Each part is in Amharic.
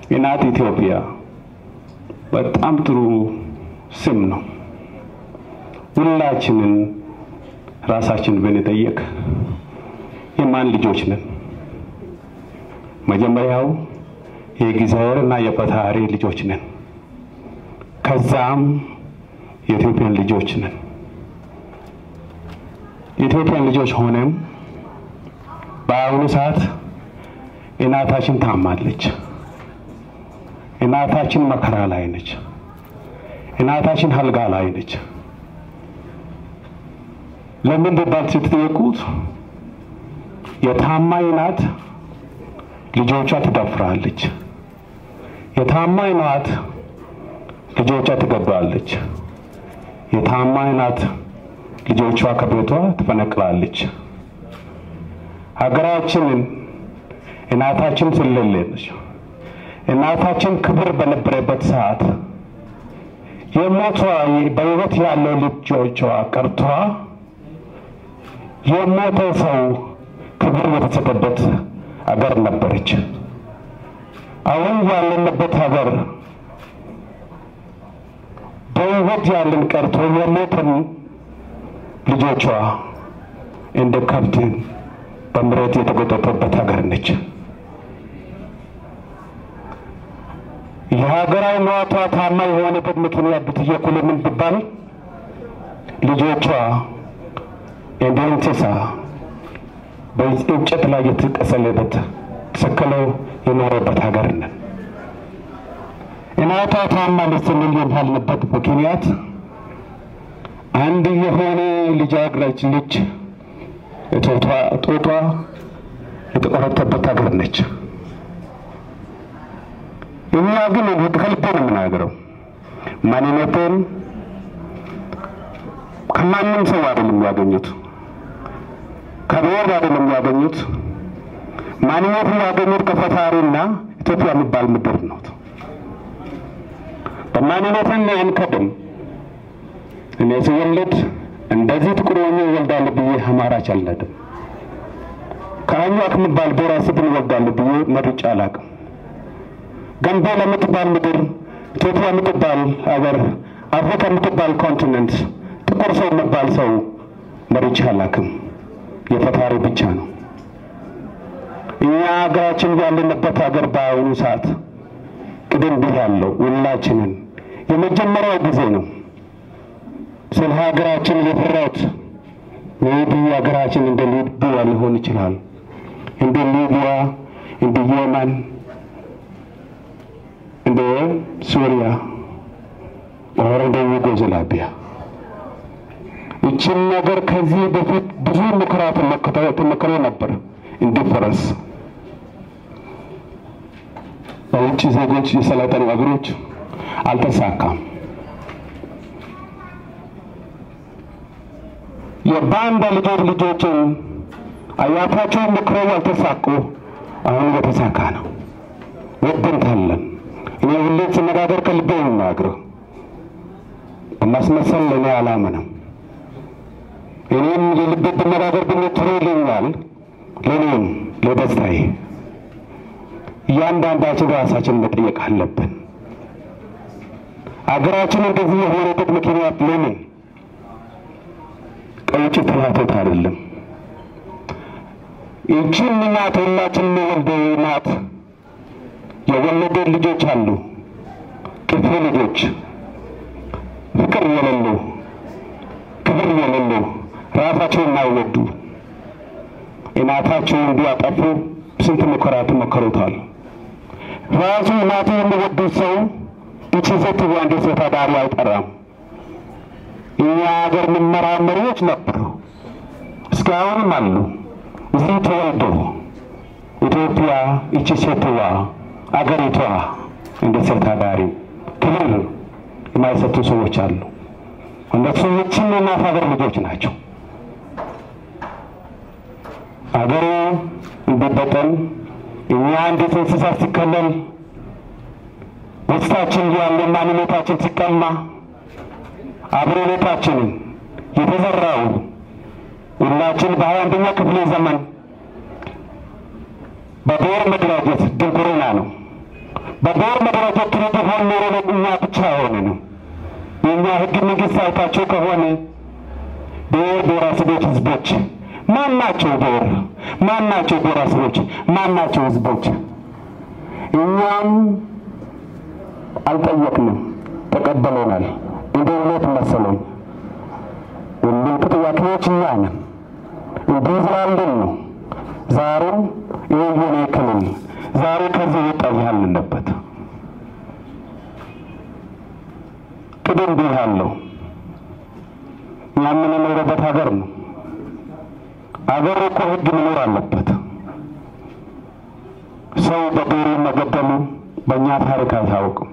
እናት ኢትዮጵያ በጣም ጥሩ ስም ነው። ሁላችንን ራሳችን ብንጠየቅ የማን ልጆች ነን? መጀመሪያው የእግዚአብሔር እና የፈጣሪ ልጆች ነን። ከዛም የኢትዮጵያን ልጆች ነን። የኢትዮጵያን ልጆች ሆነም በአሁኑ ሰዓት እናታችን ታማለች። እናታችን መከራ ላይ ነች። እናታችን አልጋ ላይ ነች። ለምን ብባል ስትጠየቁት የታማኝ ናት ልጆቿ ትደፍራለች። የታማኝ ናት ልጆቿ ትገባለች። የታማኝ ናት ልጆቿ ከቤቷ ትፈነቅላለች። ሀገራችንን እናታችን ስለሌለች እናታችን ክብር በነበረበት ሰዓት የሞቷ በሕይወት ያለው ልጆቿ ቀርቷ የሞተ ሰው ክብር የተሰጠበት አገር ነበረች። አሁን ያለንበት ሀገር በሕይወት ያለን ቀርቶ የሞተን ልጆቿ እንደ ከብት በምሬት የተጎተተበት ሀገር ነች። የሀገራዊ ሟቷ ታማኝ የሆነበት ምክንያት ብትጠየቁ ለምን ቢባል ልጆቿ እንደ እንስሳ በእንጨት ላይ የተቀሰለበት ተሰቅለው የኖረበት ሀገር ነን። እናቷ ታማለች ስንል የባልንበት ምክንያት አንድ የሆነ ልጃገረድ ልጅ ጦቷ የተቆረጠበት ሀገር ነች። እኛ ግን ከልቤ ነው የምናገረው። ማንነቴን ከማንም ሰው አይደለም ያገኙት፣ ከብሔር አይደለም ያገኙት። ማንነትን ያገኙት ከፈጣሪና ኢትዮጵያ የሚባል ምድር ነው። በማንነትን አንከድም። እኔ ስወለድ እንደዚህ ጥቁር ሆኜ እወልዳለሁ ብዬ አማራጭ አልነድም። ከአኟክ የሚባል ብሔረሰብን እወልዳለሁ ብዬ መርጬ አላውቅም። ጋምቤላ የምትባል ምድር፣ ኢትዮጵያ የምትባል ሀገር፣ አፍሪካ የምትባል ኮንቲነንት ጥቁር ሰው የሚባል ሰው መርጬ አላውቅም። የፈጣሪ ብቻ ነው። እኛ ሀገራችን ያለንበት ሀገር በአሁኑ ሰዓት ቅድም ብያለሁ፣ ሁላችንን የመጀመሪያው ጊዜ ነው ስለ ሀገራችን የፈራሁት። ሜቢ ሀገራችን እንደ ሊቢያ ሊሆን ይችላል፣ እንደ ሊቢያ፣ እንደ የመን፣ እንደ ሱሪያ ኦር እንደ ዩጎዝላቪያ። ይችን ነገር ከዚህ በፊት ብዙ ሙከራ ተሞክሮ ነበር እንዲፈረስ በውጭ ዜጎች የሰለጠኑ ሀገሮች አልተሳካም። የባንዳ ልጆች ልጆችን አያታቸውን ምክረው አልተሳኩ። አሁን እየተሳካ ነው። ወደንታለን። እኔ ሁሌ ስነጋገር ከልቤ ነው የምናገረው። በማስመሰል ለእኔ አላምንም። እኔም የልቤ ብነጋገር ግን ጥሩ ይለኛል። ለእኔም ለደስታዬ እያንዳንዳችን ራሳችን መጠየቅ አለብን። አገራችን እንደዚህ የሆነበት ምክንያት ለምን ከውጭ ፍላጎት አይደለም። ይችን እናት ሁላችን የወልደ እናት የወለደ ልጆች አሉ፣ ክፉ ልጆች፣ ፍቅር የሌሉ ክብር የሌሉ ራሳቸውን የማይወዱ እናታቸውን እንዲያጠፉ ስንት ሙከራ ተሞክሮታል። ራሱ እናቱ የሚወዱት ሰው ይቺ ሴት ወንድ ሴት አዳሪ አይጠራም። እኛ ሀገር መመራመሪዎች ነበሩ፣ እስካሁንም አሉ። እዚህ ተወልዶ ኢትዮጵያ ይቺ ሴትዋ አገሪቷ እንደ ሴት አዳሪ ክብር የማይሰጡ ሰዎች አሉ። እነሱ ይችን እናት ሀገር ልጆች ናቸው። አገሩ እንዲበጠን እኛ እንዴት እንስሳ ሲከለል ውስጣችን ያለ ማንነታችን ሲቀማ አብሮነታችንን የተዘራው ሁላችን በሀያ አንደኛ ክፍለ ዘመን በብሔር መደራጀት ድንቁርና ነው። በብሔር መደራጀት ቢሆን ኖሮ እኛ ብቻ ሆነ ነው። የእኛ ህግ መንግስት አይታቸው ከሆነ ብሔር ብሔረሰቦች ህዝቦች ማን ናቸው? ብሔር ማን ናቸው? ብሔረሰቦች ማን ናቸው? ህዝቦች እኛም አልጠየቅንም፣ ተቀበለናል። እንደ እውነት መሰለኝ ሁሉም ጥያቄዎች እኛ ነን። እንዲህ ስላለን ነው ዛሬም የሆነ ክልል ዛሬ ከዚህ ወጣ ያልንበት ቅድም ብያለሁ። እኛ የምንኖርበት ሀገር ነው። አገር እኮ ህግ መኖር አለበት። ሰው በብሔሩ መገደሉ በእኛ ታሪክ አይታወቅም።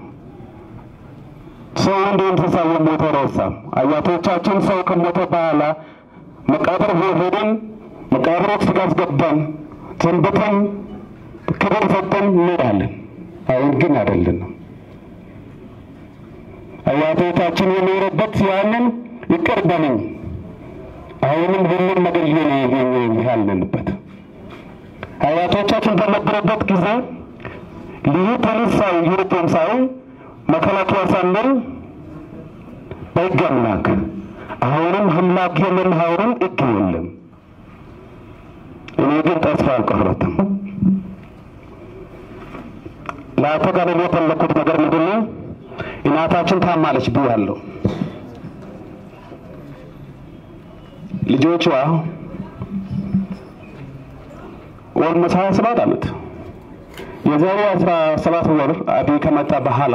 ሰው እንደ እንስሳ የሞተ ረሳም። አያቶቻችን ሰው ከሞተ በኋላ መቃብር ሄደን መቃብር ውስጥ አስገባን ሰንብተን ክብር ሰጠን እንሄዳለን። አሁን ግን አይደለንም። አያቶቻችን የኖረበት ያንን ይቅር በለኝ አሁንም ሁሉም ነገር ያለንበት አያቶቻችን በነበረበት ጊዜ ልዩ ፖሊስ ሳይ ዩኒፎርም ሳይ መከላከያ ሳንል በሕግ አምላክ አሁንም አምላክ የለም፣ አሁንም ሕግ የለም። እኔ ግን ተስፋ አልቆረጥም። ለአጠቃላይ የፈለኩት ነገር ምንድን ነው? እናታችን ታማለች ብያለሁ። ልጆቿ ኦልሞስት ሀያ ሰባት ዓመት የዛሬ አስራ ሰባት ወር አብይ ከመጣ በኋላ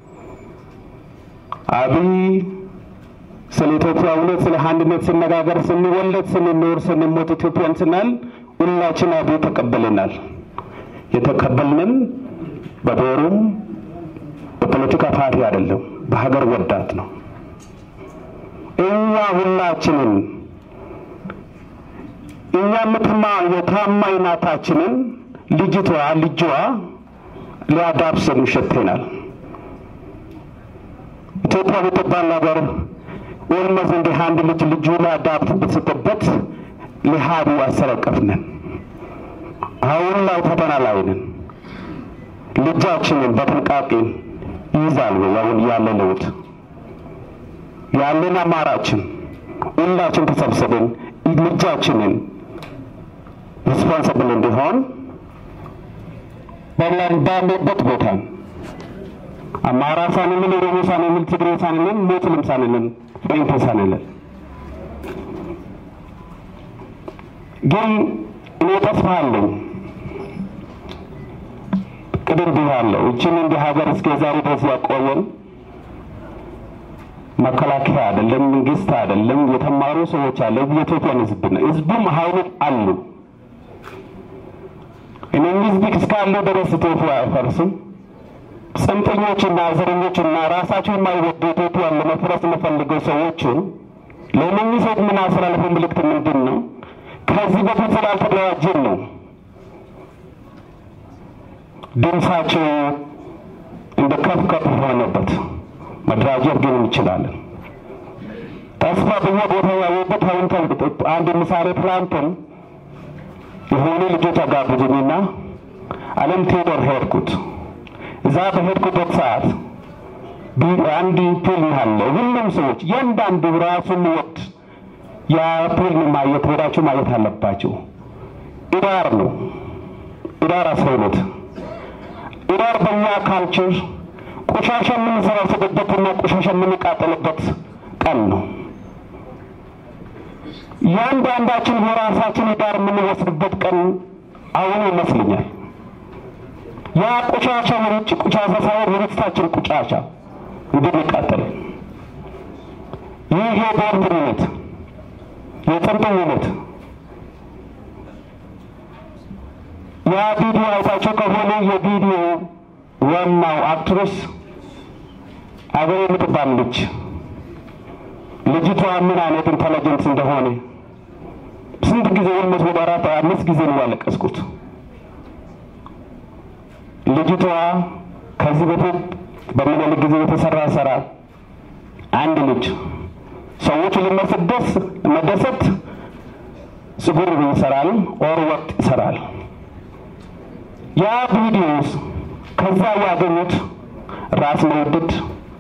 አብይ ስለ ኢትዮጵያ እውነት ስለ አንድነት ስነጋገር ስንወለድ ስንኖር ስንሞት ኢትዮጵያን ስናል ሁላችን አብይ ተቀበልናል። የተቀበልንም በብሔሩም በፖለቲካ ፓርቲ አይደለም፣ በሀገር ወዳት ነው። እኛ ሁላችንን እኛ ምትማ የታማኝ ናታችንን ልጅቷ ልጇ ሊያዳብሰን ይሸተናል። ኢትዮጵያ የምትባል ነገር ኦልሞስት እንደ አንድ ልጅ ልጁ ሊያዳብስ ስትበት ሊሃዱ አሰረቀፍነን። አሁን ላይ ፈተና ላይ ነን። ልጃችንን በጥንቃቄ ይይዛል ወይ? አሁን ያለ ለውጥ ያለን አማራችን ሁላችን ተሰብስበን ልጃችንን ሪስፖንስብል እንዲሆን በላን ባለበት ቦታ አማራ ሳንልን፣ ኦሮሞ ሳንልን፣ ትግሬ ሳንልን፣ ሙስሊም ሳንልን፣ ጴንጤ ሳንልን ግን እኔ ተስፋ አለኝ። ቅድም ብያለሁ። እችን እንደ ሀገር እስከ ዛሬ ድረስ ያቆየን መከላከያ አይደለም፣ መንግስት አይደለም፣ የተማሩ ሰዎች አለ፣ የኢትዮጵያን ህዝብ ነው። ህዝቡም ሀይል አሉ። እነዚህ ህዝብ እስካሉ ድረስ ኢትዮጵያ አይፈርስም። ጽንፈኞችና ዘረኞችና ራሳቸው የማይወዱ ኢትዮጵያን ለመፍረስ የሚፈልገው ሰዎችን ለእነኚህ ሰዎች ምን አስተላለፈው ምልክት ምንድን ነው? ከዚህ በፊት ስላልተደራጀን ነው ድምፃቸው እንደ ከፍ ከፍ ሆነበት። መደራጀት ግን እንችላለን። ተስፋ በየቦታ ያየበት አሁን አንድ ምሳሌ ትላንትን የሆኑ ልጆች አጋብዙኝና አለም ቴዎዶር ሄድኩት። እዛ በሄድኩበት ሰዓት አንድ ፊልም አለ። ሁሉም ሰዎች እያንዳንዱ ራሱን ወቅት ያ ፊልም ማየት ሄዳችሁ ማየት አለባቸው። ኢዳር ነው ኢዳር አስራ ሁለት ኢዳር በእኛ ካልቸር ቆሻሻ የምንሰበስብበትና ቆሻሻ የምንቃጠልበት ቀን ነው። ያንዳንዳችን የራሳችን ኢዳር የምንወስድበት ቀን አሁን ይመስለኛል። ያ ቆሻሻ የውጭ ቆሻሻ ሳይሆን የቤታችን ቆሻሻ እንድንቃጠል ይህ የብሔርተኝነት የጽንፈኝነት ያ ቪዲዮ አይታቸው ከሆነ የቪዲዮ ዋናው አክትረስ አገር የምትባል ልጅ ልጅቷ ምን አይነት ኢንተለጀንስ እንደሆነ ስንት ጊዜ ወልመት ወደ አራት አምስት ጊዜ ነው ያለቀስኩት። ልጅቷ ከዚህ በፊት በምኒልክ ጊዜ የተሰራ ስራ አንድ ልጅ ሰዎች ለመስደስ መደሰት ጽጉር ይሰራል፣ ኦር ወቅት ይሰራል። ያ ቪዲዮስ ከዛ ያገኙት ራስ መውደድ፣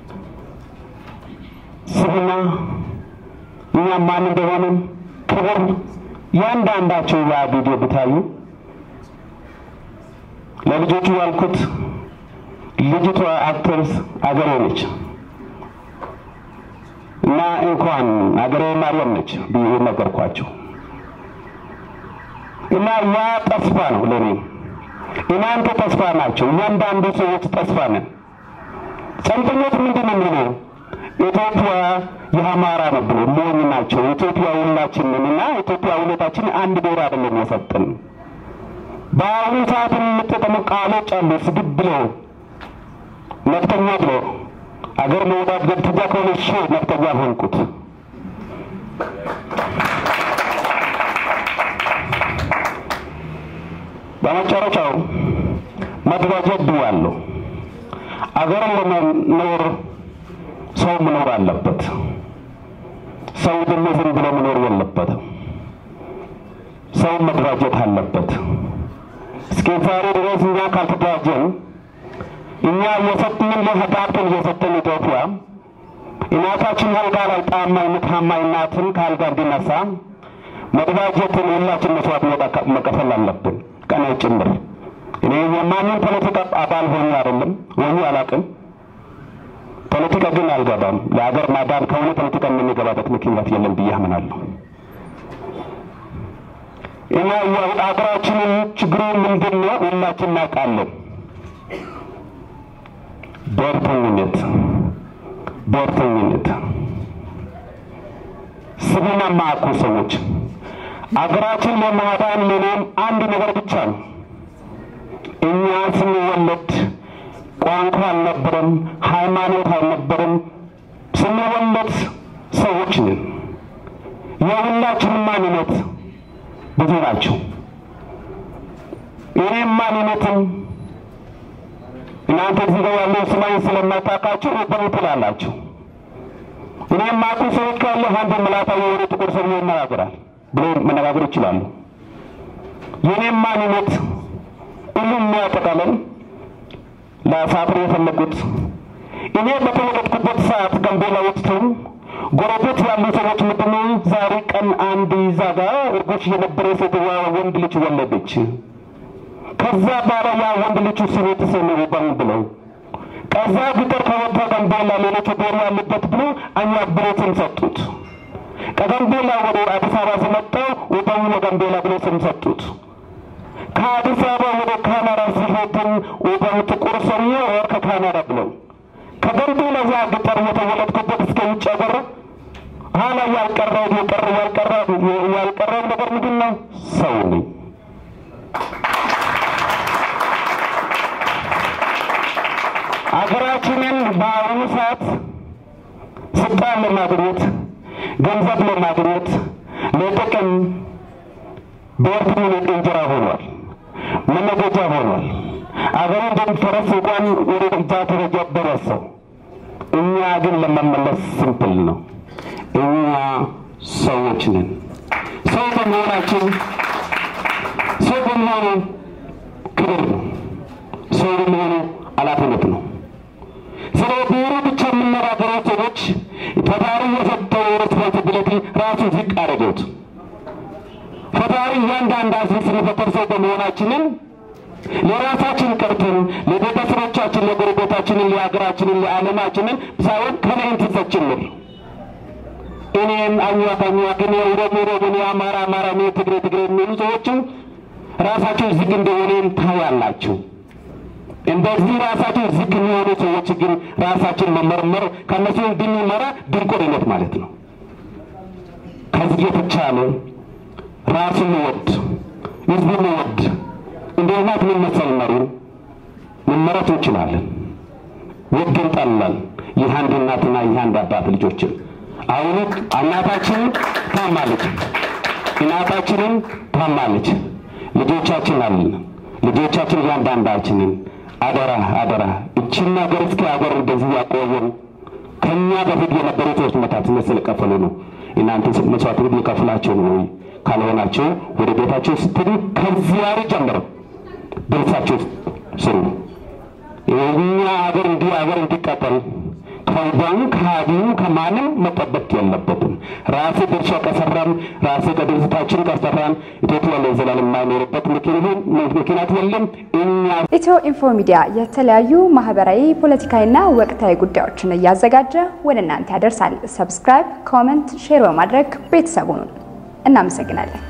ስብና፣ እኛ ማን እንደሆንም ክብር ያንዳንዳቸው ያ ቪዲዮ ብታዩ ለልጆቹ ያልኩት ልጅቷ አክትረስ አገሬ ነች እና እንኳን አገሬ ማርያም ነች ብዬ ነገርኳቸው። እና ያ ተስፋ ነው ለኔ። እናንተ ተስፋ ናቸው። እያንዳንዱ ሰዎች ተስፋ ነን። ጸንተኞች ምንድን ነው የሚለው ኢትዮጵያ የአማራ ነው ብሎ ሞኝ ናቸው። ኢትዮጵያ ሁላችንን እና ኢትዮጵያ ሁለታችን አንድ ብሔር አይደለም የሰጠን። በአሁኑ ሰዓት የምጠቀሙ ቃሎች አሉ። ስድብ ብሎ ነፍጠኛ ብሎ አገር መውጣት ገብተኛ ከሆነ እሺ ነፍጠኛ ሆንኩት። በመጨረሻው መደራጀት ብያለሁ። አገርን ለመኖር ሰው መኖር አለበት። ሰው ደግሞ ዝም ብሎ መኖር የለበትም። ሰው መደራጀት አለበት። እስከ ዛሬ ድረስ እኛ ካልተደራጀን እኛ እየሰጥንን ለህዳትን እየሰጠን ኢትዮጵያ እናታችን አልጋ ላይ ጣማይነት ሀማይ እናትን ከአልጋ እንዲነሳ መደራጀትን ሁላችን መስዋዕት መከፈል አለብን። ቀና ጭምር እኔ የማንም ፖለቲካ አባል ሆኜ አይደለም ወይ አላውቅም። ፖለቲካ ግን አልገባም። ለሀገር ማዳን ከሆነ ፖለቲካ የምንገባበት ምክንያት የለም ብዬ አምናለሁ። እና ሀገራችንን ችግሩ ምንድን ነው? ሁላችን እናውቃለን። ብሔርተኝነት ብሔርተኝነት ስብዕና የማያውቁ ሰዎች አገራችን ለማዳን ለኔም አንድ ነገር ብቻ ነው። እኛ ስንወለድ ቋንቋ አልነበረም፣ ሃይማኖት አልነበረም። ስንወለድ ሰዎች ነን። የሁላችንም ማንነት ብዙ ናቸው። እኔም ማንነትም እናንተ እዚህ ጋር ያለው ስማኝ ስለማታውቃችሁ በምን ትላላችሁ? እኔም ማቁ ሰዎች ካለ አንድ ምላታ የሆነ ጥቁር ሰው ይናገራል ብሎ መነጋገር ይችላሉ። የኔም ማንነት ሁሉም የሚያጠቃለን ለሳፍር የፈለጉት እኔ በተወለድኩበት ሰዓት ጋምቤላ ውስጥ ጎረቤት ያሉ ሰዎች ምንድነው ዛሬ ቀን አንድ ይዛ ጋር እርጎች የነበረ ሴትዋ ወንድ ልጅ ወለደች። ከዛ በኋላ ያ ወንድ ልጁ ስሜ ተሰኘው ባን ብለው ከዛ ቢቀር ከወጣ ጋምቤላ ሌሎች ብሔር ያሉበት ብሎ እኛ ብሬትን ሰጡት። ከጋምቤላ ወደ አዲስ አበባ ሲመጣው ወጣው ለጋምቤላ ብሎ ስም ሰጡት። ከአዲስ አበባ ወደ ካናዳ ሲሄድን ወጣው ጥቁር ሰውዬ ወር ከካናዳ ብለው ከጋምቤላ ያ ገጠር የተወለድኩበት እስከ ውጭ ሀገር ኋላ ያልቀረው የቀረ ያልቀረ ያልቀረው ነገር ምንድን ነው? ሰው ነኝ። አገራችንን በአሁኑ ሰዓት ስልጣን ለማግኘት ገንዘብ ለማግኘት ለጥቅም ብሔርተኝነት እንጀራ ሆኗል፣ መነገጃ ሆኗል። አገሩ እንደሚፈረስ እንኳን ወደ እጃ ደረጃ ደረሰው። እኛ ግን ለመመለስ ስምፕል ነው። እኛ ሰዎች ነን። ሰው በመሆናችን ሰው በመሆኑ ክብር ነው። ሰው በመሆኑ ኃላፊነት ነው። ስለ ብሔሩ ብቻ የምነጋገረው ሰዎች ፈጣሪ የሰጠው ሬስፖንሲቢሊቲ ራሱ ዝቅ አደረገውት። ፈጣሪ እያንዳንዳችን ስንፈጠር ሰው በመሆናችንን ለራሳችን ቀርተን ለቤተሰቦቻችን፣ ለጎረቤታችንን፣ ለሀገራችንን፣ ለዓለማችንን ሳይሆን ከነ እንስሳ ጭምር እኔም አኟክ አኟክ፣ እኔ ኦሮሞ ኦሮሞ፣ እኔ አማራ አማራ፣ እኔ ትግሬ ትግሬ የሚሉ ሰዎችም ራሳቸው ዝግ እንደሆነም ታያላችሁ። እንደዚህ ራሳቸው ዝቅ የሚሆኑ ሰዎች ግን ራሳችን መመርመር ከእነሱ እንድንመራ ድንቁርነት ማለት ነው። ከዚህ የተቻለ ራሱን ወድ ህዝቡን ወድ እንደ እናት መመሰል መሪ መመረት እንችላለን። ወድን ጠላን የአንድ እናትና የአንድ አባት ልጆችን አሁን እናታችን ታማለች፣ እናታችንን ታማለች። ልጆቻችን አለን። ልጆቻችን እያንዳንዳችንን አደራ አደራ እችን ሀገር እስከ ሀገር እንደዚህ ያቆየን ከኛ በፊት የነበሩ ሰዎች መስዋዕትነት ስለከፈሉ ነው። እናንተ መስዋዕትነት የከፍላቸው ነው ወይ? ካልሆናቸው ወደ ቤታቸው ስትሄዱ ከዚህ ዛሬ ጀምሮ ደርሳቸው ስሩ። እኛ ሀገር እንዲህ ሀገር እንዲቀጠል ከዛም ከሀዲም ከማንም መጠበቅ የለበትም። ራሴ ድርሻ ከሰራን ራሴ ከድርጅታችን ከሰራን ኢትዮጵያ ለዘላለም የማይኖርበት ምክንያት የለም። እኛ ኢትዮ ኢንፎ ሚዲያ የተለያዩ ማህበራዊ፣ ፖለቲካዊና ወቅታዊ ጉዳዮችን እያዘጋጀ ወደ እናንተ ያደርሳል። ሰብስክራይብ፣ ኮመንት፣ ሼር በማድረግ ቤተሰቡን እናመሰግናለን።